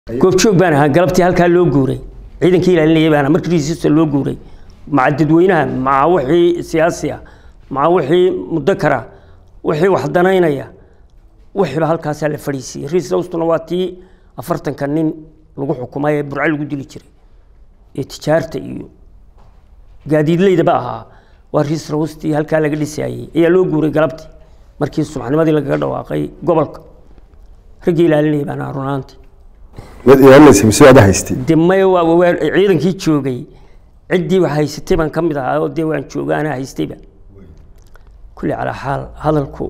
goobjoog baan ahaa galabtii halkaa loo guuray ciidankii ilaalinayay baan ahaa markii risiista loo guuray maca dadweynaha maca wixii siyaasi ah maca wixii mudakara wixii wax danaynaya wixiiba halkaasaa la fadhiisiiyey riis hawstuna waa tii afartanka nin lagu xukumay ee burco lagu dili jiray ee tijaarta iyo gaadiidleydaba ahaa waa riis rawstii halkaa laga dhisaayey ayaa loo guuray galabtii markii subaxnimadii lagaga dhawaaqay gobolka raggii ilaalinayay baan ahaa runaantii mid ilaalinaysa mise waad haystay de maya waa waa ciidankii joogay ciddii wax haysatay baan ka mid ahaa oo dee waan jooga anaa haystayba kulli calaa xaal hadalku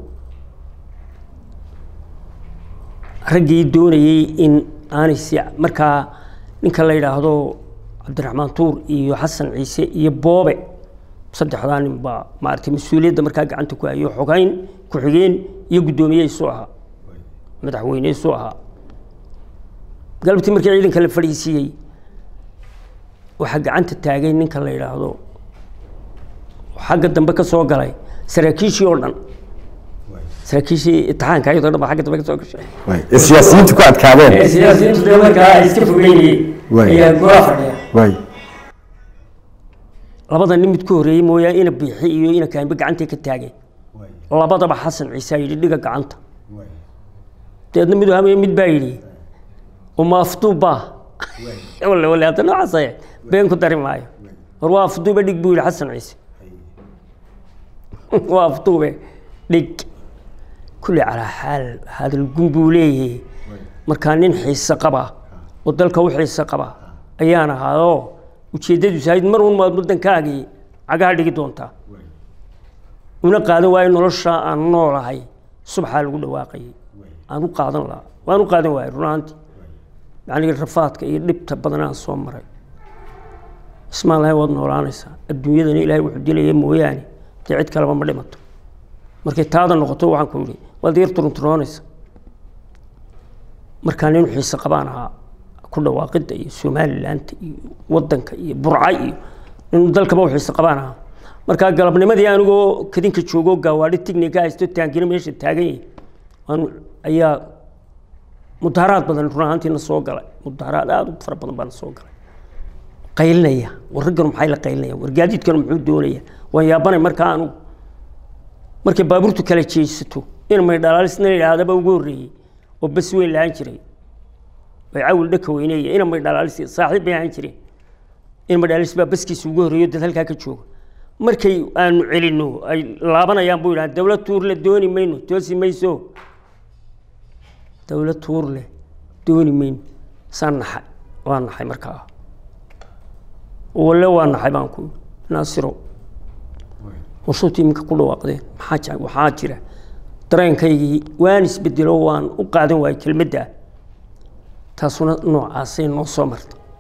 raggii doonayey in aanay si markaa ninka la yidhaahdo cabdiraxmaan tuur iyo xasan ciise iyo boobe saddexdaa nin baa maaragtay mas-uuliyadda markaa gacanta ku hayo xogayn ku-xigeen iyo guddoomiye isu ahaa madaxweyne isu ahaa galabtii markii ciidanka la fadhiisiiyey waxaa gacanta taagay ninka la yidhaahdo xagga dambe ka soo galay saraakiishii oo dhan saraakiishii itixaanka ayadoo dhan baa xagga dambe ka soo gashay ee siyaasiyiintu ku adkaadeen siyaasiyiintu dee markaa ay iska fogeynayeen Waay. ayaa golaa fadhiya waay labada nin mid ku horreeyey mooyaane ina biixi iyo ina kaanbe gacantay ka taageen labadaba xasan ciise yidhi dhiga gacanta deedna mid hamaya mid baa yidhi uma afduubbaa wale wale hadda noocaas ahe been ku dari maayo war waa afduube dhig buu yidhi xasan ciise waa afduube dhig kulli calaa xaal hadal gun buu leeyahay markaa nin xiise qaba oo dalka u xiise qaba ayaan ahaadoo ujeeddadiisu ahayd mar un maad waddankaagii cagaha dhigi doontaa una qaadan waayo nolosha aan noolahay subaxaa lagu dhawaaqayay aan u qaadan lahaa waan u qaadan waayay run ahaantii yacni rafaadka iyo dhibta badan aan soo maray ismaan lahay waad noolaanaysaa adduunyadana ilaahay wuxuu dilaya mooyaane dee cid kaleba ma dhimato markay taada noqoto waxaan ku yidhi waad yar turunturoonaysa markaa nin xiise qabaan ahaa ku dhawaaqidda iyo somalilaanta iyo waddanka iyo burca iyo nin dalkaba u xiise qabaan ahaa markaa galabnimadii anigoo kadinka joogoo gaawaadhi tignika haysto taangina meesha taagan yahay waan ayaa mudaharaad badan run ahaantiina soo galay mudaharaad aada u fara badan baana soo galay qaylinaya war ragganu maxay la qaylinaya war gaadiidkanu muxuu doonaya waan yaabanay markaa anugu markay baabuurtu kala jeesato in may dhalaalisna la yidhaahdaba ugu horreeyey oo bas weyn lahaan jiray way cawil dhaka weyneeya ina may dhalaalis saaxiib bay ahaan jireen in may dhalaalis baa baskiisa ugu horreeyo dad halkaa ka jooga markay aanu celinno ay laabanayaan buu yidhaha dowlad tuur le dooni mayno toosi mayso dowlad tuur leh dooni mayno saan naxay waa naxay markaa walle waa naxay baan ku naasiro warsuuti iminka ku dhawaaqdeen maxaa jira waxaa jira dareenkaygii waan isbedelo waan u qaadan waayay kelmadda taasuna noocaasay noo soo martay